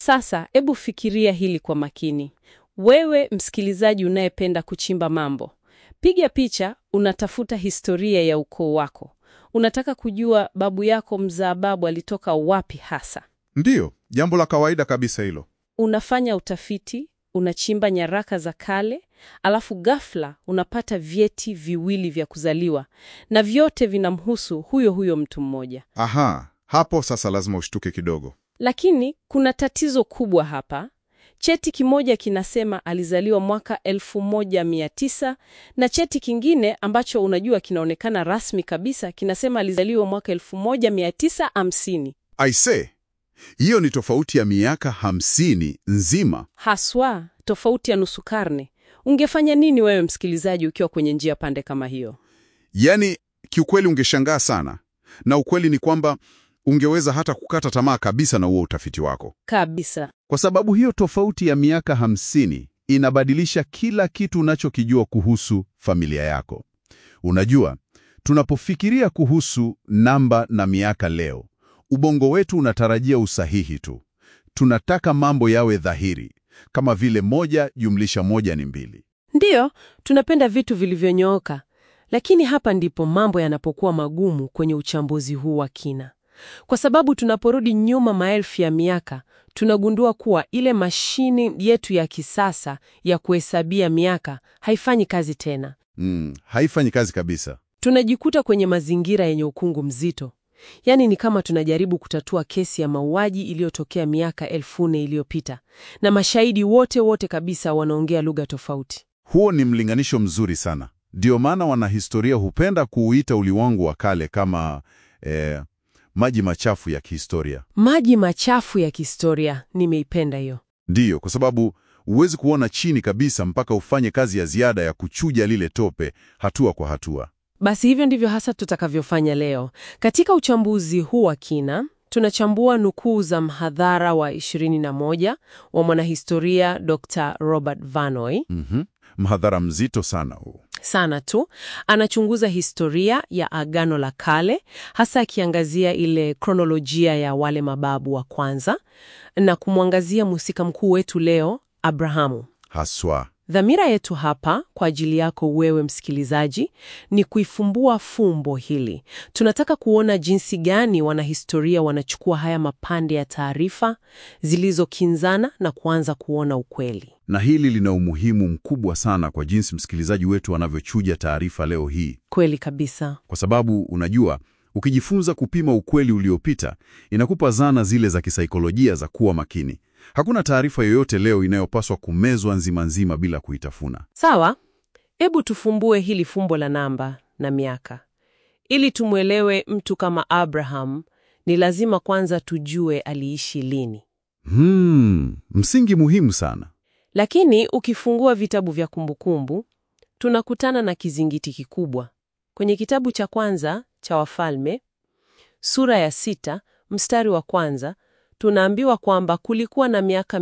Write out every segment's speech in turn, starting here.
Sasa hebu fikiria hili kwa makini. Wewe msikilizaji unayependa kuchimba mambo, piga picha, unatafuta historia ya ukoo wako. Unataka kujua babu yako mzaa babu alitoka wapi hasa. Ndiyo, jambo la kawaida kabisa hilo. Unafanya utafiti, unachimba nyaraka za kale, alafu ghafla unapata vyeti viwili vya kuzaliwa na vyote vinamhusu huyo huyo mtu mmoja. Aha, hapo sasa lazima ushtuke kidogo. Lakini kuna tatizo kubwa hapa. Cheti kimoja kinasema alizaliwa mwaka 1900 na cheti kingine ambacho unajua kinaonekana rasmi kabisa kinasema alizaliwa mwaka 1950. Aise, hiyo ni tofauti ya miaka hamsini nzima. Haswa tofauti ya nusu karne. Ungefanya nini wewe msikilizaji ukiwa kwenye njia pande kama hiyo? Yaani, kiukweli ungeshangaa sana, na ukweli ni kwamba ungeweza hata kukata tamaa kabisa na huo utafiti wako, Kabisa. kwa sababu hiyo tofauti ya miaka hamsini inabadilisha kila kitu unachokijua kuhusu familia yako. Unajua, tunapofikiria kuhusu namba na miaka leo, ubongo wetu unatarajia usahihi tu. Tunataka mambo yawe dhahiri, kama vile moja jumlisha moja ni mbili. Ndiyo, tunapenda vitu vilivyonyooka, lakini hapa ndipo mambo yanapokuwa magumu kwenye uchambuzi huu wa kina, kwa sababu tunaporudi nyuma maelfu ya miaka tunagundua kuwa ile mashini yetu ya kisasa ya kuhesabia miaka haifanyi kazi tena. Mm, haifanyi kazi kabisa. Tunajikuta kwenye mazingira yenye ukungu mzito, yaani ni kama tunajaribu kutatua kesi ya mauaji iliyotokea miaka elfu nne iliyopita na mashahidi wote wote kabisa wanaongea lugha tofauti. Huo ni mlinganisho mzuri sana. Ndio maana wanahistoria hupenda kuuita ulimwengu wa kale kama eh, maji machafu ya kihistoria. Maji machafu ya kihistoria, nimeipenda hiyo. Ndiyo, kwa sababu huwezi kuona chini kabisa mpaka ufanye kazi ya ziada ya kuchuja lile tope hatua kwa hatua. Basi hivyo ndivyo hasa tutakavyofanya leo. Katika uchambuzi huu wa kina, tunachambua nukuu za mhadhara wa 21 wa mwanahistoria Dr. Robert Vanoy. Mhm. Mhadhara mzito sana huu. Sana tu anachunguza historia ya Agano la Kale, hasa akiangazia ile kronolojia ya wale mababu wa kwanza na kumwangazia mhusika mkuu wetu leo, Abrahamu. Haswa. Dhamira yetu hapa kwa ajili yako wewe msikilizaji ni kuifumbua fumbo hili. Tunataka kuona jinsi gani wanahistoria wanachukua haya mapande ya taarifa zilizokinzana na kuanza kuona ukweli. Na hili lina umuhimu mkubwa sana kwa jinsi msikilizaji wetu anavyochuja taarifa leo hii, Kweli kabisa. kwa sababu unajua, ukijifunza kupima ukweli uliopita inakupa zana zile za kisaikolojia za kuwa makini. Hakuna taarifa yoyote leo inayopaswa kumezwa nzima nzima bila kuitafuna. Sawa, hebu tufumbue hili fumbo la namba na miaka. Ili tumwelewe mtu kama Abraham, ni lazima kwanza tujue aliishi lini. Hmm, msingi muhimu sana. Lakini ukifungua vitabu vya kumbukumbu, tunakutana na kizingiti kikubwa. Kwenye kitabu cha kwanza cha Wafalme, sura ya sita, mstari wa kwanza, tunaambiwa kwamba kulikuwa na miaka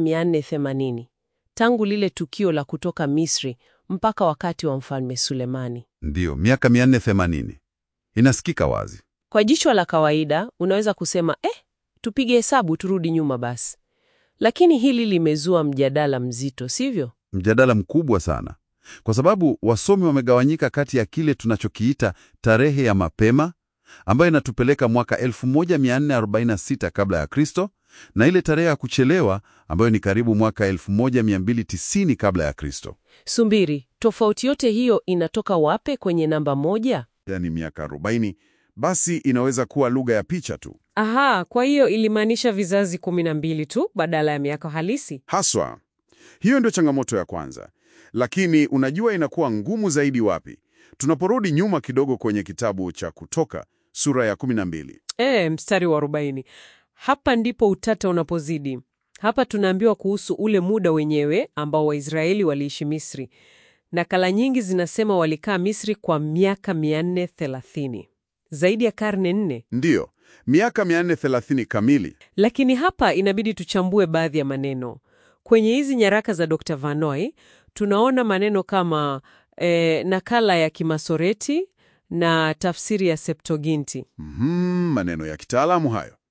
480 tangu lile tukio la kutoka Misri mpaka wakati wa Mfalme Sulemani. Ndiyo, miaka 480 inasikika wazi. Kwa jicho la kawaida unaweza kusema eh, tupige hesabu turudi nyuma basi. Lakini hili limezua mjadala mzito, sivyo? Mjadala mkubwa sana, kwa sababu wasomi wamegawanyika kati ya kile tunachokiita tarehe ya mapema ambayo inatupeleka mwaka 1446 kabla ya Kristo na ile tarehe ya kuchelewa ambayo ni karibu mwaka 1290 kabla ya Kristo, Sumbiri, tofauti yote hiyo inatoka wape kwenye namba moja? yaani miaka 40. Basi inaweza kuwa lugha ya picha tu Aha, kwa hiyo ilimaanisha vizazi kumi na mbili tu badala ya miaka halisi. haswa. Hiyo ndio changamoto ya kwanza, lakini unajua inakuwa ngumu zaidi wapi? Tunaporudi nyuma kidogo kwenye kitabu cha Kutoka sura ya 12. E, mstari wa arobaini. Hapa ndipo utata unapozidi. Hapa tunaambiwa kuhusu ule muda wenyewe ambao Waisraeli waliishi Misri. Nakala nyingi zinasema walikaa Misri kwa miaka 430, zaidi ya karne nne. Ndiyo, miaka 430 kamili. Lakini hapa inabidi tuchambue baadhi ya maneno kwenye hizi nyaraka za Dr. Vanoy. Tunaona maneno kama e, nakala ya Kimasoreti na tafsiri ya Septuaginti. Mhm, maneno ya kitaalamu hayo.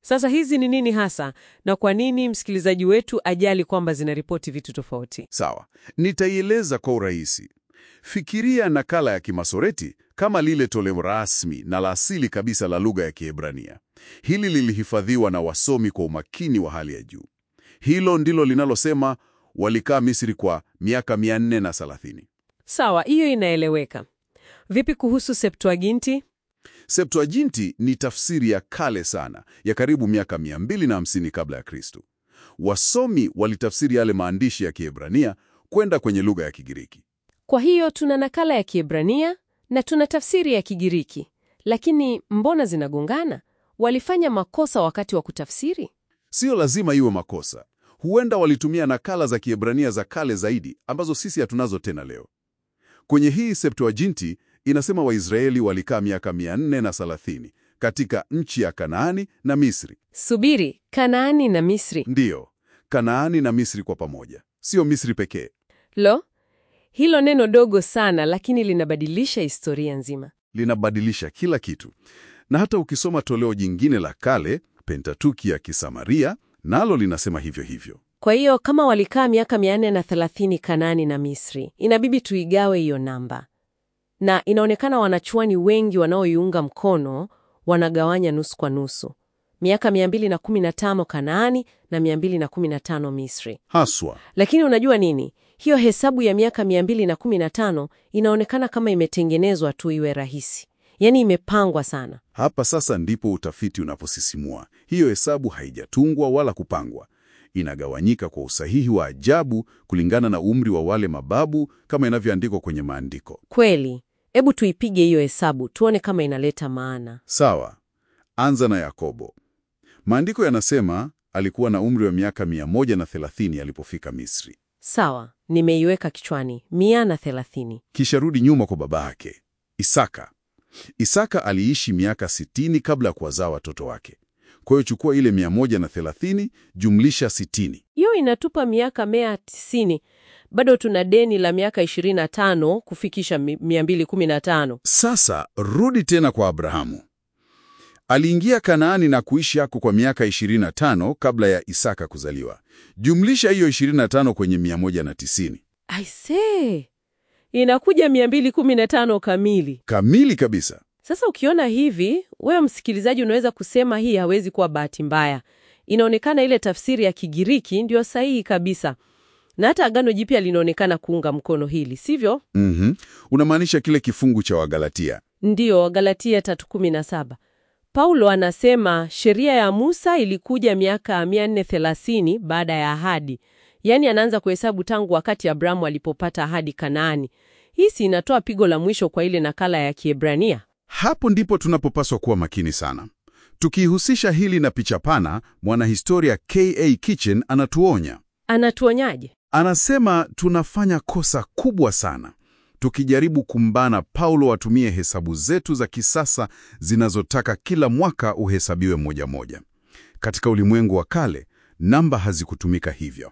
Sasa hizi ni nini hasa, na kwa nini msikilizaji wetu ajali kwamba zinaripoti vitu tofauti? Sawa, nitaieleza kwa urahisi. Fikiria nakala ya Kimasoreti kama lile toleo rasmi na la asili kabisa la lugha ya Kiebrania. Hili lilihifadhiwa na wasomi kwa umakini wa hali ya juu. Hilo ndilo linalosema walikaa Misri kwa miaka 430. Sawa, hiyo inaeleweka. Vipi kuhusu Septuaginti? Septuaginti ni tafsiri ya kale sana ya karibu miaka 250 kabla ya Kristo. Wasomi walitafsiri yale maandishi ya Kiebrania kwenda kwenye lugha ya Kigiriki. Kwa hiyo tuna nakala ya Kiebrania na tuna tafsiri ya Kigiriki, lakini mbona zinagongana? Walifanya makosa wakati wa kutafsiri? Sio lazima iwe makosa. Huenda walitumia nakala za Kiebrania za kale zaidi ambazo sisi hatunazo tena leo. Kwenye hii Septuaginti inasema Waisraeli walikaa miaka 430 katika nchi ya Kanaani na Misri. Subiri, Kanaani na Misri? Ndiyo, Kanaani na Misri kwa pamoja, sio Misri pekee. Lo, hilo neno dogo sana, lakini linabadilisha historia nzima. Linabadilisha kila kitu, na hata ukisoma toleo jingine la kale, Pentatuki ya Kisamaria, nalo linasema hivyo hivyo. Kwa hiyo kama walikaa miaka 430 Kanaani na Misri, inabidi tuigawe hiyo namba, na inaonekana wanachuani wengi wanaoiunga mkono wanagawanya nusu kwa nusu, miaka 215 Kanaani na 215 Misri. Haswa Lakini unajua nini? Hiyo hesabu ya miaka 215 inaonekana kama imetengenezwa tu iwe rahisi, yaani imepangwa sana. hapa sasa ndipo utafiti unaposisimua. Hiyo hesabu haijatungwa wala kupangwa, inagawanyika kwa usahihi wa ajabu kulingana na umri wa wale mababu, kama inavyoandikwa kwenye maandiko. Kweli, hebu tuipige hiyo hesabu tuone kama inaleta maana. Sawa, anza na Yakobo. Maandiko yanasema alikuwa na umri wa miaka 130 alipofika Misri. Sawa, nimeiweka kichwani, mia na thelathini. Kisha rudi nyuma kwa baba yake Isaka. Isaka aliishi miaka 60 kabla ya kuwazaa watoto wake. Kwa hiyo chukua ile 130 jumlisha 60. Hiyo inatupa miaka mia tisini. Bado tuna deni la miaka 25 kufikisha mi- 215. Sasa rudi tena kwa Abrahamu. Aliingia Kanaani na kuishi hako kwa miaka 25 kabla ya Isaka kuzaliwa. Jumlisha hiyo 25 kwenye 190. Aisee, inakuja 215 kamili. Kamili kabisa. Sasa ukiona hivi, wewe msikilizaji, unaweza kusema hii hawezi kuwa bahati mbaya. Inaonekana ile tafsiri ya Kigiriki ndio sahihi kabisa, na hata Agano Jipya linaonekana kuunga mkono hili, sivyo? Mhm. Unamaanisha kile kifungu cha Wagalatia. Ndiyo, Wagalatia 3:17. Paulo anasema sheria ya Musa ilikuja miaka 430 baada ya ahadi, yaani anaanza kuhesabu tangu wakati Abrahamu alipopata ahadi Kanaani. Hii si inatoa pigo la mwisho kwa ile nakala ya Kiebrania? Hapo ndipo tunapopaswa kuwa makini sana. Tukihusisha hili na picha pana, mwanahistoria K.A. Kitchen anatuonya. Anatuonyaje? Anasema tunafanya kosa kubwa sana tukijaribu kumbana Paulo atumie hesabu zetu za kisasa zinazotaka kila mwaka uhesabiwe moja moja. Katika ulimwengu wa kale, namba hazikutumika hivyo.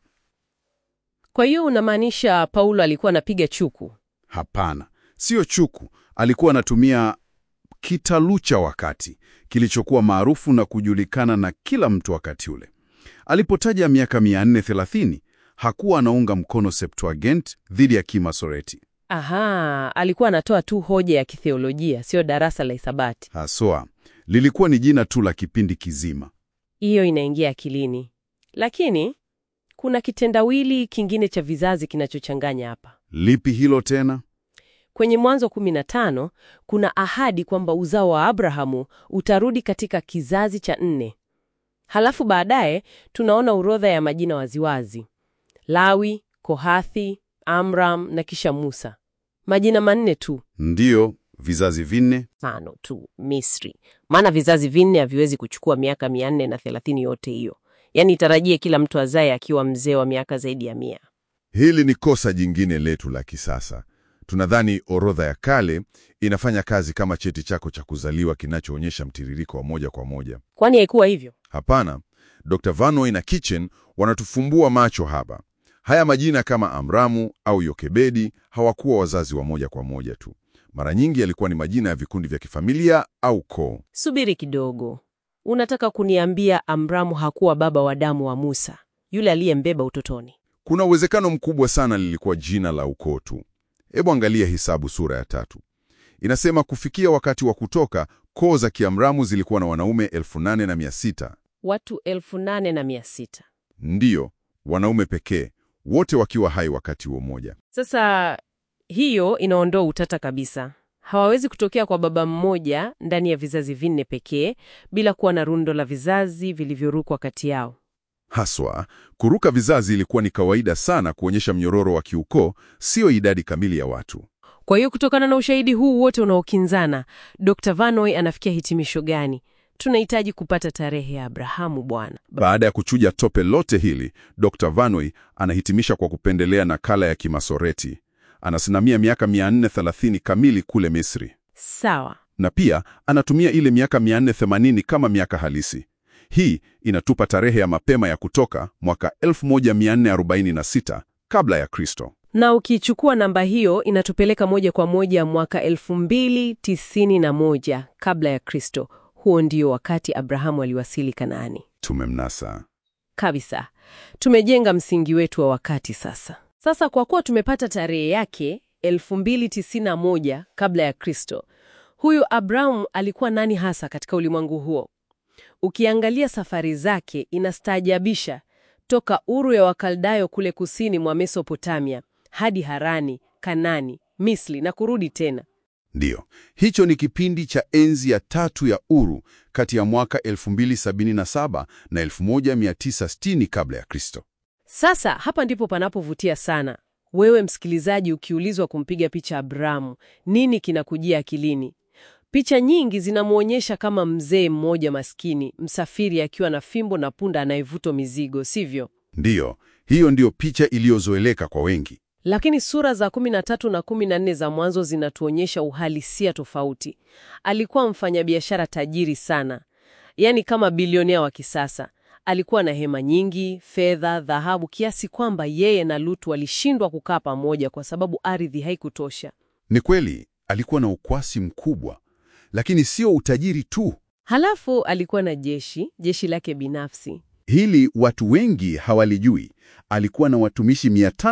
Kwa hiyo unamaanisha Paulo alikuwa anapiga chuku? Hapana, sio chuku. Alikuwa anatumia kitalu cha wakati kilichokuwa maarufu na kujulikana na kila mtu wakati ule. Alipotaja miaka 430 hakuwa anaunga mkono Septuagint dhidi ya Kimasoreti Aha, alikuwa anatoa tu hoja ya kitheolojia, sio darasa la hisabati. haswa. Lilikuwa ni jina tu la kipindi kizima. Hiyo inaingia akilini, lakini kuna kitendawili kingine cha vizazi kinachochanganya hapa. Lipi hilo tena? Kwenye Mwanzo 15 kuna ahadi kwamba uzao wa Abrahamu utarudi katika kizazi cha nne. Halafu baadaye tunaona orodha ya majina waziwazi: Lawi, Kohathi, Amram na kisha Musa. Majina manne tu, Ndiyo, vizazi vinne. tano tu Misri, maana vizazi vinne haviwezi kuchukua miaka mia nne na thelathini yote hiyo. Yaani itarajie kila mtu azae akiwa mzee wa miaka zaidi ya mia. Hili ni kosa jingine letu la kisasa. Tunadhani orodha ya kale inafanya kazi kama cheti chako cha kuzaliwa kinachoonyesha mtiririko wa moja kwa moja. Kwani haikuwa hivyo? Hapana, Dr. Vanoy na Kitchen wanatufumbua macho hapa. Haya majina kama Amramu au Yokebedi hawakuwa wazazi wa moja kwa moja tu. Mara nyingi yalikuwa ni majina ya vikundi vya kifamilia au koo. Subiri kidogo. Unataka kuniambia Amramu hakuwa baba wa damu wa Musa, yule aliyembeba utotoni? Kuna uwezekano mkubwa sana lilikuwa jina la ukoo tu. Hebu angalia Hesabu sura ya tatu. Inasema kufikia wakati wa kutoka, koo za Kiamramu zilikuwa na wanaume elfu nane na mia sita. Watu elfu nane na mia sita. Ndiyo, wanaume pekee, wote wakiwa hai wakati huo mmoja. Sasa hiyo inaondoa utata kabisa. Hawawezi kutokea kwa baba mmoja ndani ya vizazi vinne pekee bila kuwa na rundo la vizazi vilivyorukwa kati yao. Haswa, kuruka vizazi ilikuwa ni kawaida sana kuonyesha mnyororo wa kiukoo, sio idadi kamili ya watu. Kwa hiyo kutokana na ushahidi huu wote unaokinzana, Dr. Vanoy anafikia hitimisho gani? Tunahitaji kupata tarehe ya Abrahamu bwana. Baada ya kuchuja tope lote hili, Dr. Vanoy anahitimisha kwa kupendelea nakala ya Kimasoreti. Anasimamia miaka 430 kamili kule Misri, Sawa. na pia anatumia ile miaka 480 kama miaka halisi. Hii inatupa tarehe ya mapema ya kutoka mwaka 1446 kabla ya Kristo. Na ukichukua namba hiyo inatupeleka moja kwa moja mwaka 2091 kabla ya Kristo. Huo ndio wakati Abrahamu aliwasili Kanaani. Tumemnasa. Kabisa. Tumejenga msingi wetu wa wakati sasa. Sasa kwa kuwa tumepata tarehe yake 2091 kabla ya Kristo, huyu Abrahamu alikuwa nani hasa katika ulimwengu huo? Ukiangalia safari zake inastaajabisha, toka Uru ya Wakaldayo kule kusini mwa Mesopotamia hadi Harani, Kanani, Misri na kurudi tena. Ndiyo, hicho ni kipindi cha enzi ya tatu ya Uru kati ya mwaka 2077 na 1960 kabla ya Kristo. Sasa hapa ndipo panapovutia sana. Wewe msikilizaji, ukiulizwa kumpiga picha Abrahamu, nini kinakujia akilini? Picha nyingi zinamwonyesha kama mzee mmoja maskini, msafiri akiwa na fimbo na punda anayevutwa mizigo, sivyo? Ndiyo, hiyo ndiyo picha iliyozoeleka kwa wengi. Lakini sura za 13 na 14 za mwanzo zinatuonyesha uhalisia tofauti. Alikuwa mfanyabiashara tajiri sana, yaani kama bilionea wa kisasa. Alikuwa na hema nyingi, fedha, dhahabu, kiasi kwamba yeye na Lutu walishindwa kukaa pamoja kwa sababu ardhi haikutosha. Ni kweli alikuwa na ukwasi mkubwa, lakini sio utajiri tu. Halafu alikuwa na jeshi, jeshi lake binafsi. Hili watu wengi hawalijui. Alikuwa na watumishi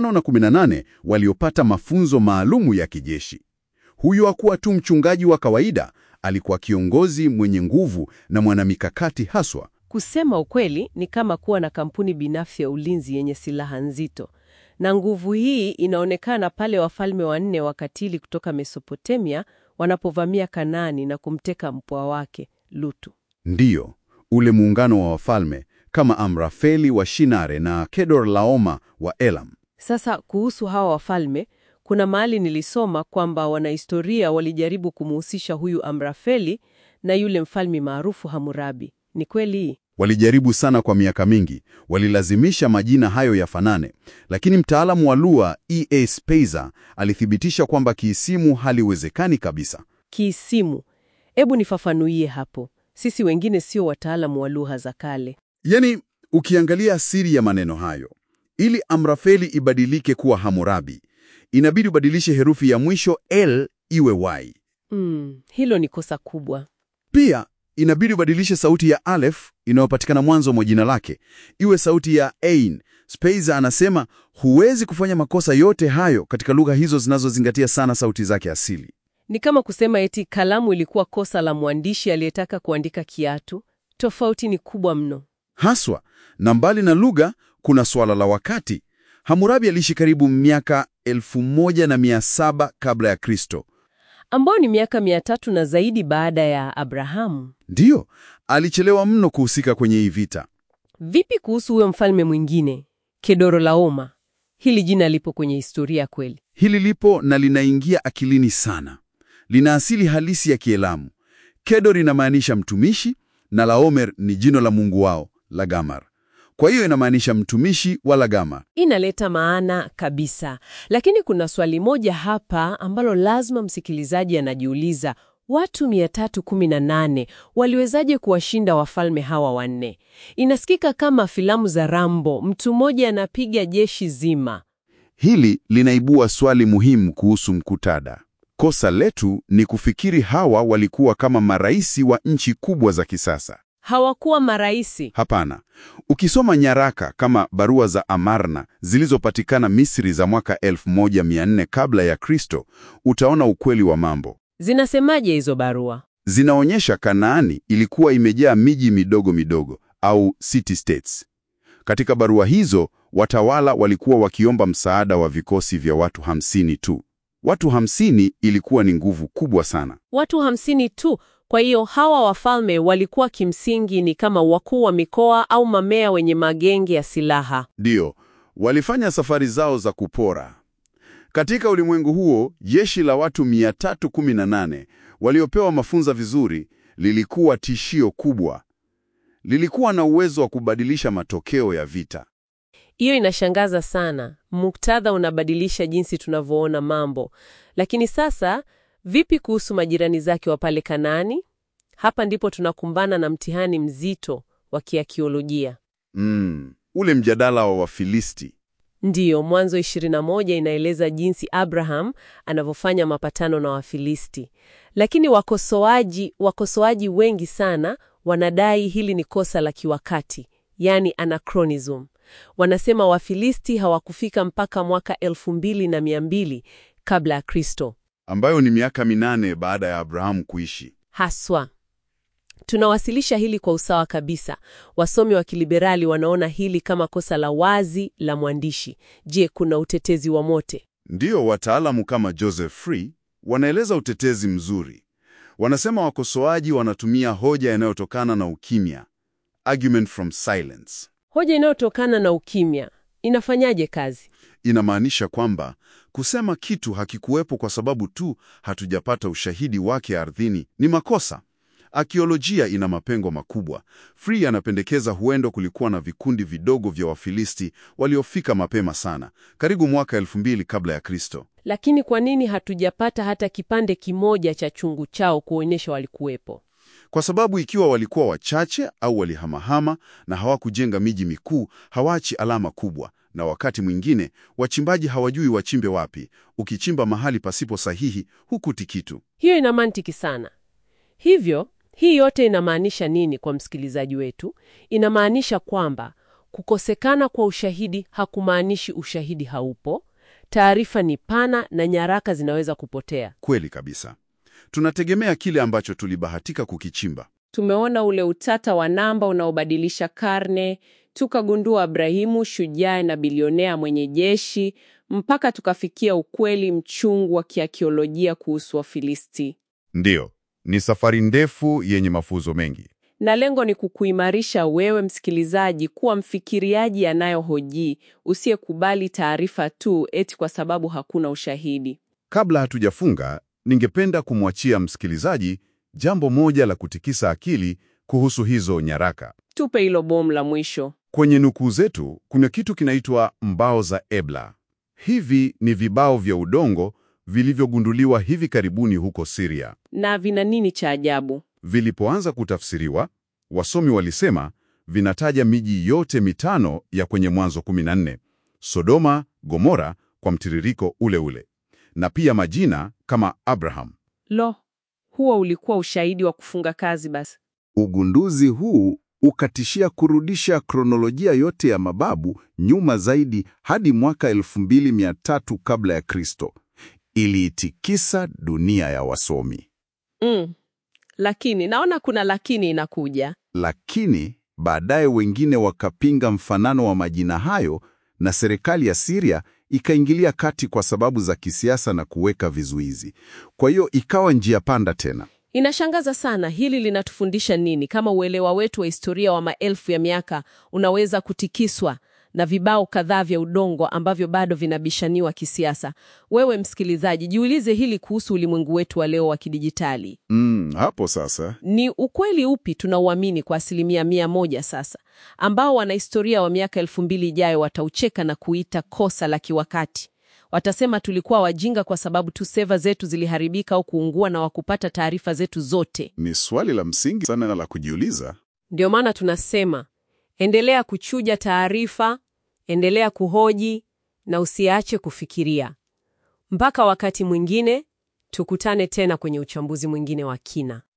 518 waliopata mafunzo maalumu ya kijeshi. Huyo hakuwa tu mchungaji wa kawaida, alikuwa kiongozi mwenye nguvu na mwanamikakati haswa. Kusema ukweli, ni kama kuwa na kampuni binafsi ya ulinzi yenye silaha nzito, na nguvu hii inaonekana pale wafalme wanne wakatili kutoka Mesopotamia wanapovamia Kanaani na kumteka mpwa wake Lutu. Ndiyo, ule muungano wa wafalme kama Amrafeli wa Shinare na Kedor Laoma wa Elam. Sasa kuhusu hawa wafalme, kuna mahali nilisoma kwamba wanahistoria walijaribu kumuhusisha huyu Amrafeli na yule mfalme maarufu Hamurabi. Ni kweli? Walijaribu sana kwa miaka mingi, walilazimisha majina hayo yafanane, lakini mtaalamu wa lugha E.A. Speiser alithibitisha kwamba kiisimu haliwezekani kabisa. Kiisimu, hebu nifafanuie hapo. Sisi wengine sio wataalamu wa lugha za kale. Yaani, ukiangalia asili ya maneno hayo, ili Amrafeli ibadilike kuwa Hammurabi, inabidi ubadilishe herufi ya mwisho L iwe Y. Mm, hilo ni kosa kubwa. Pia inabidi ubadilishe sauti ya Aleph inayopatikana mwanzo mwa jina lake iwe sauti ya Ain. Speiser anasema huwezi kufanya makosa yote hayo katika lugha hizo zinazozingatia sana sauti zake asili. Ni kama kusema eti kalamu ilikuwa kosa la mwandishi aliyetaka kuandika kiatu. Tofauti ni kubwa mno. Haswa, na mbali na lugha, kuna swala la wakati. Hammurabi aliishi karibu miaka 1700 kabla ya Kristo. ambao ni miaka mia tatu na zaidi baada ya Abrahamu. Ndiyo, alichelewa mno kuhusika kwenye hii vita. Vipi kuhusu huyo mfalme mwingine Kedorolaoma? Hili jina lipo kwenye historia kweli? Hili lipo na linaingia akilini sana. Lina asili halisi ya Kielamu. Kedor inamaanisha mtumishi na Laomer ni jino la mungu wao Lagamar. Kwa hiyo inamaanisha mtumishi wa Lagamar. Inaleta maana kabisa, lakini kuna swali moja hapa ambalo lazima msikilizaji anajiuliza: watu 318 waliwezaje kuwashinda wafalme hawa wanne? Inasikika kama filamu za Rambo, mtu mmoja anapiga jeshi zima. Hili linaibua swali muhimu kuhusu mkutada. Kosa letu ni kufikiri hawa walikuwa kama maraisi wa nchi kubwa za kisasa. Hawakuwa maraisi. Hapana. Ukisoma nyaraka kama barua za Amarna zilizopatikana Misri za mwaka 1400 kabla ya Kristo, utaona ukweli wa mambo. Zinasemaje hizo barua? Zinaonyesha Kanaani ilikuwa imejaa miji midogo midogo au city states. Katika barua hizo, watawala walikuwa wakiomba msaada wa vikosi vya watu hamsini tu. Watu hamsini ilikuwa ni nguvu kubwa sana. Watu hamsini tu. Kwa hiyo hawa wafalme walikuwa kimsingi ni kama wakuu wa mikoa au mamea wenye magenge ya silaha. Ndiyo, walifanya safari zao za kupora. Katika ulimwengu huo, jeshi la watu 318 waliopewa mafunzo vizuri lilikuwa tishio kubwa. Lilikuwa na uwezo wa kubadilisha matokeo ya vita. Hiyo inashangaza sana. Muktadha unabadilisha jinsi tunavyoona mambo. Lakini sasa, vipi kuhusu majirani zake wa pale Kanaani? Hapa ndipo tunakumbana na mtihani mzito wa kiakiolojia. Mm, ule mjadala wa Wafilisti. Ndiyo, Mwanzo 21 inaeleza jinsi Abraham anavyofanya mapatano na Wafilisti, lakini wakosoaji wakosoaji wengi sana wanadai hili ni kosa la kiwakati, yani anachronism. Wanasema Wafilisti hawakufika mpaka mwaka elfu mbili na mia mbili kabla ya Kristo ambayo ni miaka minane baada ya Abrahamu kuishi. haswa. Tunawasilisha hili kwa usawa kabisa. Wasomi wa kiliberali wanaona hili kama kosa la wazi la mwandishi. Je, kuna utetezi wa mote? Ndiyo, wataalamu kama Joseph Free wanaeleza utetezi mzuri. Wanasema wakosoaji wanatumia hoja inayotokana na ukimya, argument from silence. Hoja inayotokana na ukimya inafanyaje kazi? Inamaanisha kwamba kusema kitu hakikuwepo kwa sababu tu hatujapata ushahidi wake ardhini ni makosa. Akiolojia ina mapengo makubwa. Free anapendekeza huenda kulikuwa na vikundi vidogo vya Wafilisti waliofika mapema sana, karibu mwaka elfu mbili kabla ya Kristo. Lakini kwa nini hatujapata hata kipande kimoja cha chungu chao kuonyesha walikuwepo? Kwa sababu ikiwa walikuwa wachache au walihamahama na hawakujenga miji mikuu, hawaachi alama kubwa, na wakati mwingine wachimbaji hawajui wachimbe wapi. Ukichimba mahali pasipo sahihi, hukuti kitu. Hiyo ina mantiki sana. Hivyo, hii yote inamaanisha nini kwa msikilizaji wetu? Inamaanisha kwamba kukosekana kwa ushahidi hakumaanishi ushahidi haupo. Taarifa ni pana na nyaraka zinaweza kupotea. Kweli kabisa. Tunategemea kile ambacho tulibahatika kukichimba. Tumeona ule utata wa namba unaobadilisha karne, tukagundua Abrahimu shujaa na bilionea mwenye jeshi, mpaka tukafikia ukweli mchungu wa kiakiolojia kuhusu Wafilisti. Ndiyo, ni safari ndefu yenye mafunzo mengi. Na lengo ni kukuimarisha wewe msikilizaji kuwa mfikiriaji anayohoji, usiyekubali taarifa tu eti kwa sababu hakuna ushahidi. Kabla hatujafunga, ningependa kumwachia msikilizaji jambo moja la kutikisa akili kuhusu hizo nyaraka. Tupe hilo bomu la mwisho. Kwenye nukuu zetu kuna kitu kinaitwa mbao za Ebla. Hivi ni vibao vya udongo vilivyogunduliwa hivi karibuni huko Syria. Na vina nini cha ajabu? Vilipoanza kutafsiriwa, wasomi walisema vinataja miji yote mitano ya kwenye Mwanzo 14, Sodoma, Gomora kwa mtiririko ule ule, na pia majina kama Abraham. Lo, huo ulikuwa ushahidi wa kufunga kazi basi. Ugunduzi huu ukatishia kurudisha kronolojia yote ya mababu nyuma zaidi hadi mwaka 2300 kabla ya Kristo. Iliitikisa dunia ya wasomi. Mm. Lakini naona kuna lakini inakuja. Lakini baadaye wengine wakapinga mfanano wa majina hayo na serikali ya Syria ikaingilia kati kwa sababu za kisiasa na kuweka vizuizi. Kwa hiyo ikawa njia panda tena. Inashangaza sana. Hili linatufundisha nini? Kama uelewa wetu wa historia wa maelfu ya miaka unaweza kutikiswa na vibao kadhaa vya udongo ambavyo bado vinabishaniwa kisiasa. Wewe msikilizaji, jiulize hili kuhusu ulimwengu wetu wa leo wa kidijitali. Mm, hapo sasa Ni ukweli upi tunauamini kwa asilimia mia moja sasa, ambao wanahistoria wa miaka elfu mbili ijayo wataucheka na kuita kosa la kiwakati? Watasema tulikuwa wajinga kwa sababu tu seva zetu ziliharibika au kuungua na wakupata taarifa zetu zote. ni swali la msingi sana na la kujiuliza. Ndio maana tunasema endelea kuchuja taarifa, endelea kuhoji na usiache kufikiria. Mpaka wakati mwingine, tukutane tena kwenye uchambuzi mwingine wa kina.